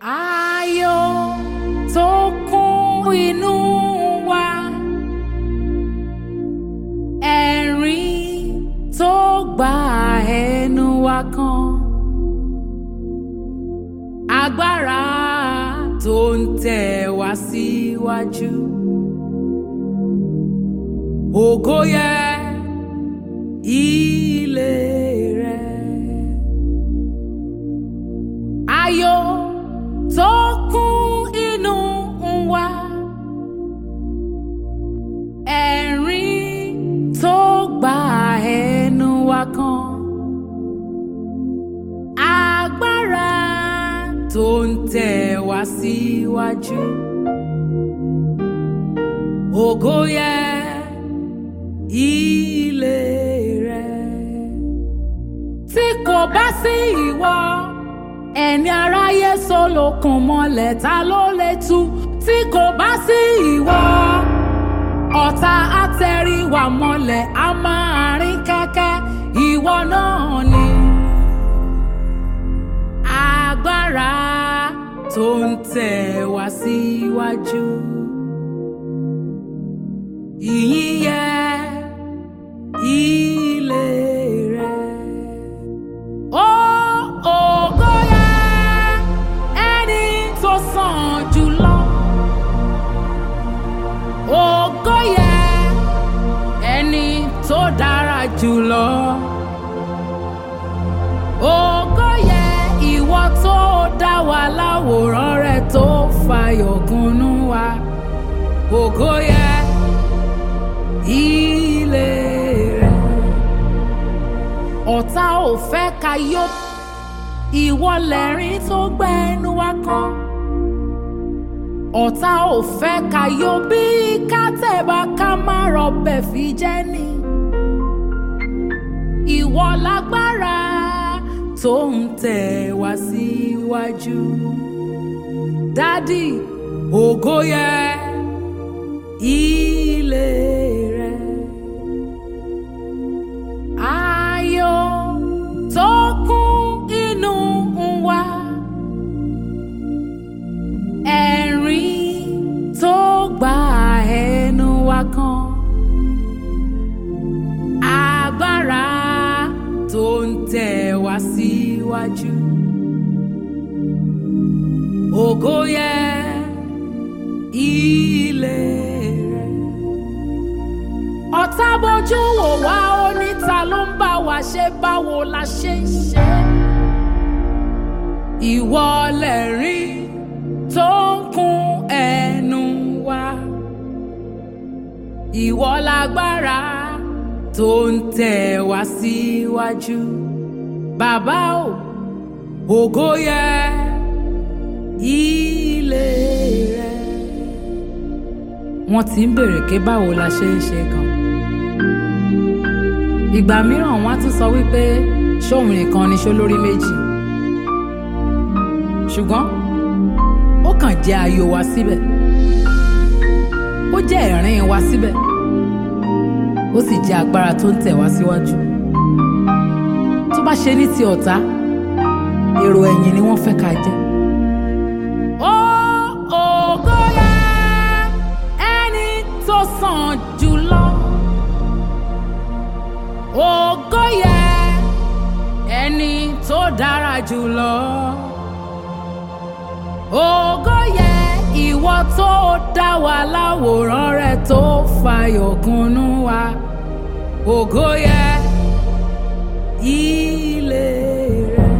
Ayọ̀ tó kún inú wa. Ẹ̀rín tó gba ẹnu wa kan. Agbára tó ń tẹ̀ wá síwájú. Ògo yẹ ilé rẹ̀. Ayọ̀ tó kún inú wa. Ẹ̀rín tó gba ẹnu wa kan. Agbára tó ń tẹ̀ wá síwájú. Ògo yẹ ilé rẹ̀. Tí kò bá sí ìwọ ẹni aráyé solókun mọ́lẹ̀ ta ló lè tú tí kò bá sí ìwọ ọ̀tá àtẹ̀ríwá mọ́lẹ̀ a máa rìn kẹ́kẹ́ ìwọ náà ni agbára tó ń tẹ̀ wá síwájú ìyìn yẹ ilé rẹ̀. Ó ògo yẹ ẹni tó sàn jùlọ. Ògo yẹ ẹni tó dára jùlọ. Ògo yẹ ìwọ tó dá wa láwòrán rẹ̀ tó fàyọ̀ kúnnú wa. Ògo yẹ ilé rẹ̀ ọ̀tá ò fẹ́ ká yó ìwọ lẹ́rìn tó gbẹ́nu wá kan ọ̀tá ò fẹ́ ká yó bí kátẹ́bà ká má rọbẹ̀ fi jẹ́ ni ìwọ lágbára tó ń tẹ̀ wá síwájú dádì ògo yẹ ilé rẹ̀. Ayọ̀ tó kún inú wa. Ẹ̀rín tó gba ẹnu wa kan. Agbára tó ń tẹ̀ wá síwájú. Ògo yẹ ilé rẹ̀ ọ̀tá bójú wò wá oníta ló ń bá wa ṣe báwo la ṣe ń ṣe. ìwọ lẹ̀rín tó ń kún ẹnu wa. ìwọ lágbára tó ń tẹ̀ wá síwájú. bàbá o ògo yẹ ilé rẹ. wọ́n ti ń béèrè pé báwo la ṣe ń ṣe gan ìgbà mìíràn wọn á tún sọ wípé ṣóun nìkan ni ṣó lórí méjì ṣùgbọ́n ó kàn jẹ́ ayọ̀ wa síbẹ̀ ó jẹ́ ẹ̀rín wa síbẹ̀ ó sì jẹ́ agbára tó ń tẹ̀ wá síwájú tó bá ṣe ní ti ọ̀tá èrò ẹ̀yìn ni wọ́n fẹ́ ká jẹ́. Ó ògo yẹ ẹni tó sàn jùlọ ògo yẹ ẹni tó dára jùlọ ògo yẹ ìwọ tó dá wa láwòrán rẹ̀ tó fàyọ̀ kúnnú wa ògo yẹ ilé rẹ̀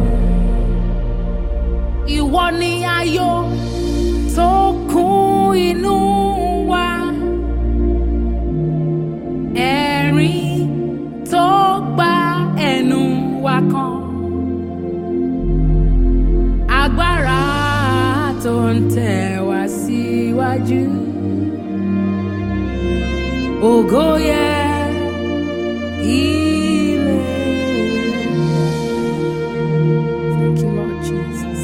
ìwọ ni ayọ̀ tó kún inú wa ẹ̀rín tó gba ẹnu wa kan agbára tó ń tẹ̀ wá síwájú ògo yẹ ilé rẹ̀. Thank you, Lord Jesus.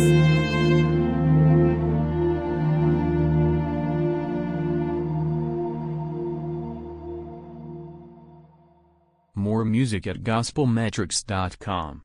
More music at gospelmetrics.com.